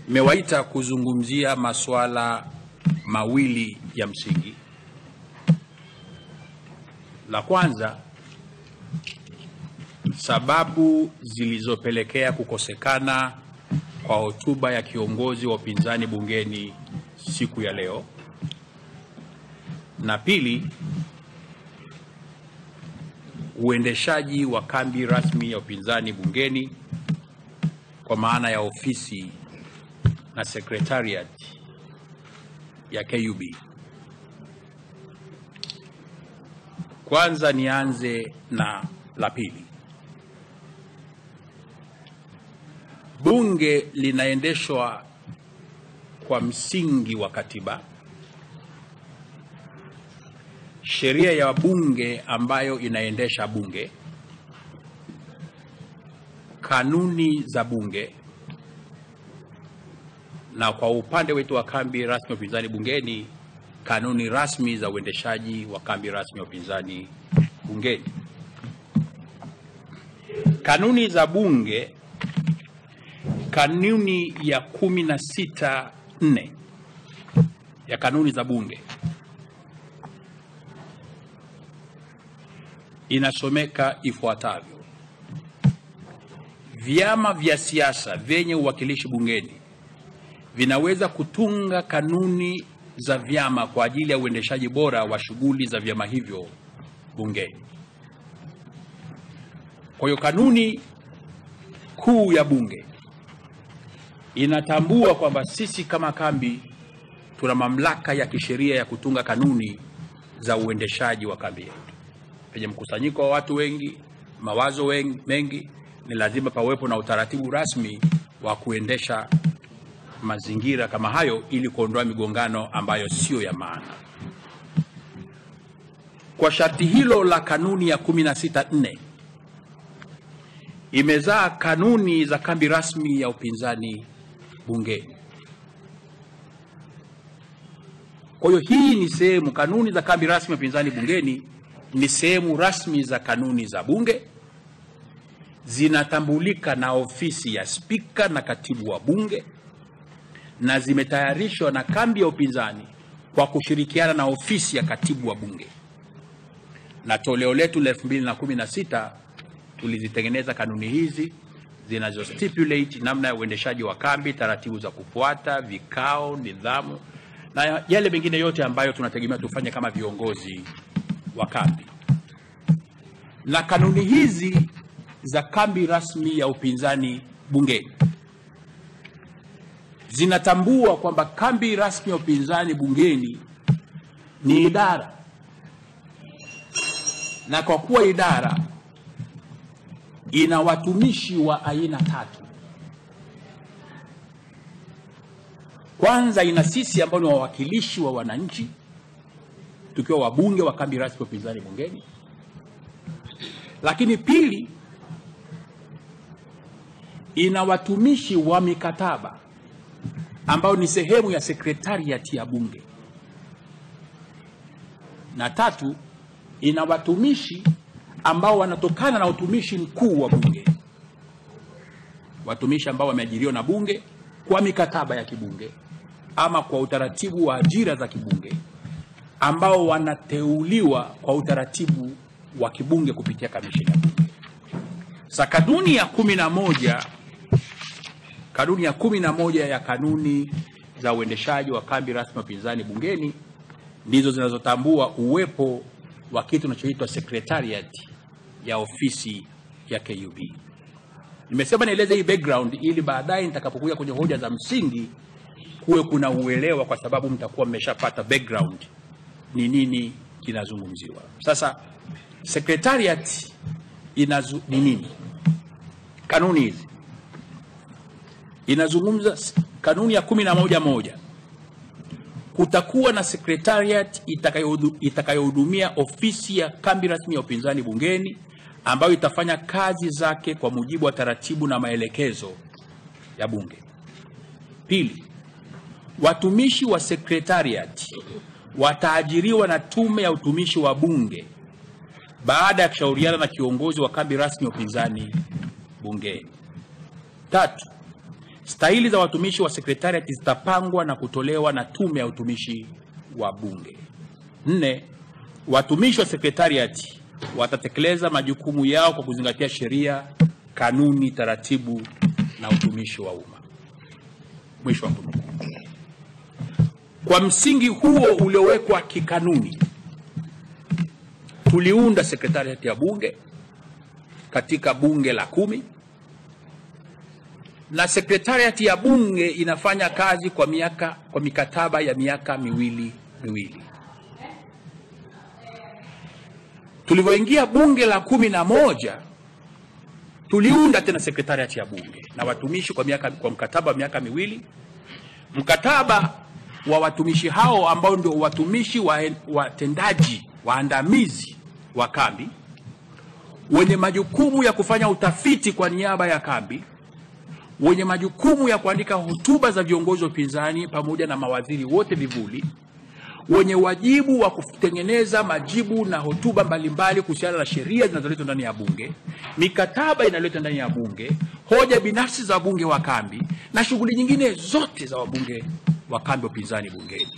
Nimewaita kuzungumzia masuala mawili ya msingi. La kwanza, sababu zilizopelekea kukosekana kwa hotuba ya kiongozi wa upinzani bungeni siku ya leo, na pili, uendeshaji wa kambi rasmi ya upinzani bungeni kwa maana ya ofisi na secretariat ya KUB. Kwanza nianze na la pili. Bunge linaendeshwa kwa msingi wa katiba, sheria ya bunge ambayo inaendesha bunge, kanuni za bunge, na kwa upande wetu wa kambi rasmi ya upinzani bungeni, kanuni rasmi za uendeshaji wa kambi rasmi ya upinzani bungeni. Kanuni za bunge, kanuni ya kumi na sita nne ya kanuni za bunge inasomeka ifuatavyo: vyama vya siasa vyenye uwakilishi bungeni vinaweza kutunga kanuni za vyama kwa ajili ya uendeshaji bora wa shughuli za vyama hivyo bungeni. Kwa hiyo kanuni kuu ya bunge inatambua kwamba sisi kama kambi tuna mamlaka ya kisheria ya kutunga kanuni za uendeshaji wa kambi yetu. Penye mkusanyiko wa watu wengi, mawazo wengi, mengi, ni lazima pawepo na utaratibu rasmi wa kuendesha mazingira kama hayo ili kuondoa migongano ambayo siyo ya maana. Kwa sharti hilo la kanuni ya 16.4 imezaa kanuni za kambi rasmi ya upinzani bungeni. Kwa hiyo hii ni sehemu, kanuni za kambi rasmi ya upinzani bungeni ni sehemu rasmi za kanuni za bunge, zinatambulika na ofisi ya spika na katibu wa bunge na zimetayarishwa na kambi ya upinzani kwa kushirikiana na ofisi ya katibu wa bunge, na toleo letu la 2016 tulizitengeneza kanuni hizi zinazo stipulate namna ya uendeshaji wa kambi, taratibu za kufuata, vikao, nidhamu na yale mengine yote ambayo tunategemea tufanye kama viongozi wa kambi. Na kanuni hizi za kambi rasmi ya upinzani bungeni zinatambua kwamba kambi rasmi ya upinzani bungeni ni idara, na kwa kuwa idara ina watumishi wa aina tatu. Kwanza, ina sisi ambao ni wawakilishi wa wananchi, tukiwa wabunge wa kambi rasmi ya upinzani bungeni. Lakini pili, ina watumishi wa mikataba ambao ni sehemu ya sekretariati ya bunge, na tatu, ina watumishi ambao wanatokana na utumishi mkuu wa bunge, watumishi ambao wameajiriwa na bunge kwa mikataba ya kibunge ama kwa utaratibu wa ajira za kibunge, ambao wanateuliwa kwa utaratibu wa kibunge kupitia kamisheni ya bunge. Sa kanuni ya kumi na moja kanuni ya kumi na moja ya kanuni za uendeshaji wa kambi rasmi ya upinzani bungeni ndizo zinazotambua uwepo wa kitu kinachoitwa secretariat ya ofisi ya KUB. Nimesema nieleze hii background ili baadaye nitakapokuja kwenye hoja za msingi kuwe kuna uelewa, kwa sababu mtakuwa mmeshapata background ni nini kinazungumziwa. Sasa secretariat inazu, ni nini? Kanuni hizi inazungumza kanuni ya kumi na moja moja kutakuwa na secretariat itakayohudumia ofisi ya kambi rasmi ya upinzani bungeni ambayo itafanya kazi zake kwa mujibu wa taratibu na maelekezo ya bunge. Pili, watumishi wa secretariat wataajiriwa na tume ya utumishi wa bunge baada ya kushauriana na kiongozi wa kambi rasmi ya upinzani bungeni. Tatu, Stahili za watumishi wa sekretariati zitapangwa na kutolewa na Tume ya Utumishi wa Bunge. Nne, watumishi wa sekretariati watatekeleza majukumu yao kwa kuzingatia sheria, kanuni, taratibu na utumishi wa umma. Mwisho wa kunukuu. Kwa msingi huo uliowekwa kikanuni, tuliunda sekretariati ya bunge katika bunge la kumi na sekretariati ya bunge inafanya kazi kwa miaka kwa mikataba ya miaka miwili miwili. Tulivyoingia bunge la kumi na moja tuliunda tena sekretariati ya bunge na watumishi kwa miaka kwa mkataba wa miaka miwili. Mkataba wa watumishi hao ambao ndio watumishi wa- watendaji waandamizi wa kambi wenye majukumu ya kufanya utafiti kwa niaba ya kambi, wenye majukumu ya kuandika hotuba za viongozi wa upinzani pamoja na mawaziri wote vivuli, wenye wajibu wa kutengeneza majibu na hotuba mbalimbali kuhusiana na sheria zinazoletwa ndani ya bunge, mikataba inayoletwa ndani ya bunge, hoja binafsi za wabunge wa kambi na shughuli nyingine zote za wabunge wa kambi wa upinzani bungeni.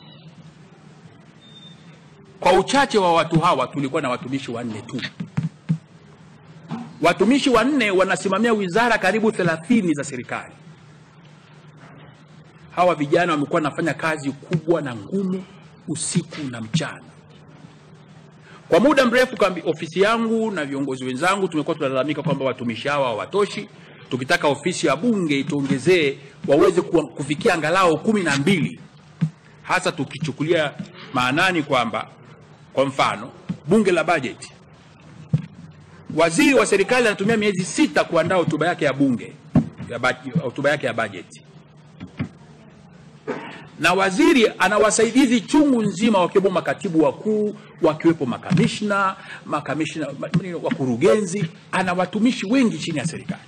Kwa uchache wa watu hawa tulikuwa na watumishi wanne tu. Watumishi wanne wanasimamia wizara karibu 30 za serikali. Hawa vijana wamekuwa wanafanya kazi kubwa na ngumu usiku na mchana. Kwa muda mrefu kambi, ofisi yangu na viongozi wenzangu tumekuwa tunalalamika kwamba watumishi hawa hawatoshi, tukitaka ofisi ya bunge ituongezee waweze kuwa- kufikia angalau kumi na mbili, hasa tukichukulia maanani kwamba kwa mfano bunge la bajeti waziri wa serikali anatumia miezi sita kuandaa hotuba yake ya bunge ya baj- hotuba yake ya bajeti, na waziri ana wasaidizi chungu nzima, wakiwemo makatibu wakuu, wakiwepo makamishna, makamishna, ma- nini, wakurugenzi. Ana watumishi wengi chini ya serikali.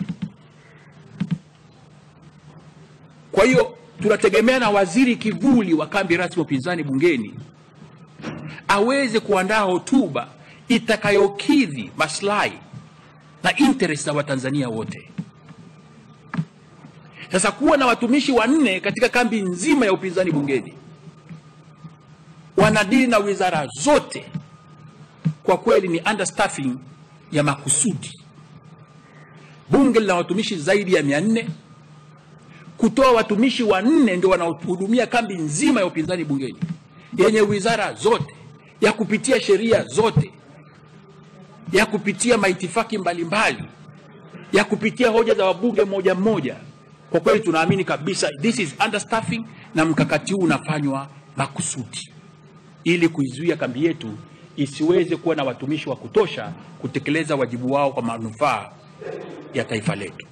Kwa hiyo tunategemea na waziri kivuli wa kambi rasmi ya upinzani bungeni aweze kuandaa hotuba itakayokidhi maslahi na interest za Watanzania wote. Sasa kuwa na watumishi wanne katika kambi nzima ya upinzani bungeni wanadili na wizara zote, kwa kweli ni understaffing ya makusudi. Bunge lina watumishi zaidi ya mia nne kutoa watumishi wanne ndio wanaohudumia kambi nzima ya upinzani bungeni yenye wizara zote ya kupitia sheria zote ya kupitia maitifaki mbalimbali ya kupitia hoja za wabunge mmoja mmoja. Kwa kweli tunaamini kabisa this is understaffing, na mkakati huu unafanywa makusudi ili kuizuia kambi yetu isiweze kuwa na watumishi wa kutosha kutekeleza wajibu wao kwa manufaa ya taifa letu.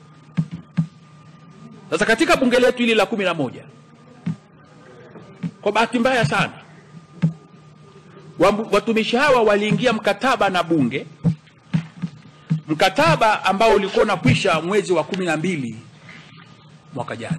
Sasa katika bunge letu hili la kumi na moja, kwa bahati mbaya sana Wambu- watumishi hawa waliingia mkataba na bunge, mkataba ambao ulikuwa unakwisha mwezi wa kumi na mbili mwaka jana,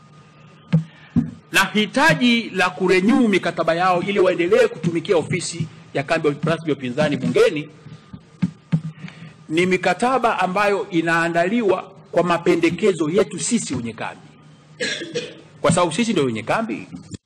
na hitaji la kurenyuu mikataba yao ili waendelee kutumikia ofisi ya kambi rasmi ya upinzani bungeni ni mikataba ambayo inaandaliwa kwa mapendekezo yetu sisi wenye kambi, kwa sababu sisi ndio wenye kambi.